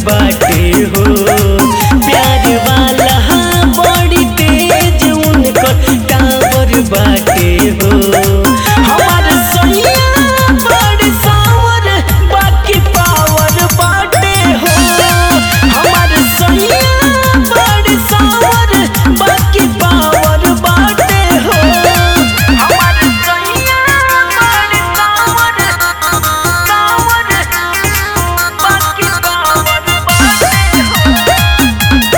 बाटे हो प्यार वाला बड़ी तेज उनकर टावर बाटे हो हमार सैया बड़ सावर बाकी पावर बाटे हो हमार सैया बड़ सावर बाकी पावर बाटे हो हमार सैया बड़ सावर सावर बाकी पावर बाटे हो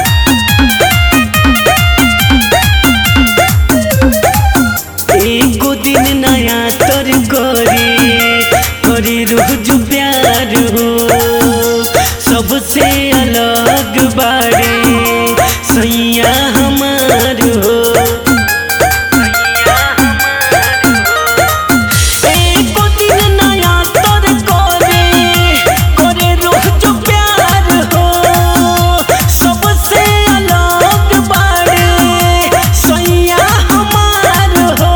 एगो दिन नया तर करी करी रोज प्यार हो सबसे अलग बारे सैया हमार हो एगो दिन नया तर करे करे रोज प्यार हो सबसे अलग बारे सैया हमार हो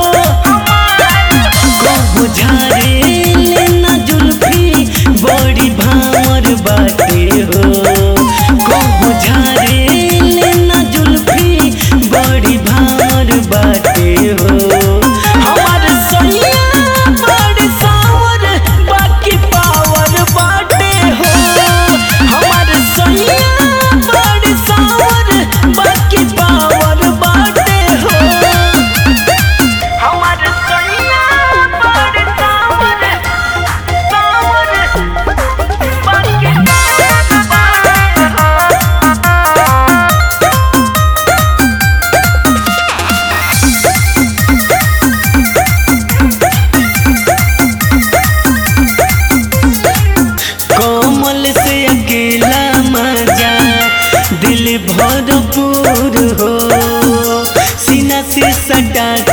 कहू झारे लेना जुल्फी बड़ी भावर बाटे हो कहू झारे लेना जुल्फी बड़ी भावर बाटे हो हमार सैया बड़ सावर बाकी पावर बाटे हो हमार सैया बड़ सावर बाकी पावर बाटे हो हमार सैया बड़ सावर सावर बाकी पावर बाटे हो कोमल से अकेला मजा दिल भरपूर हो सीना से सटा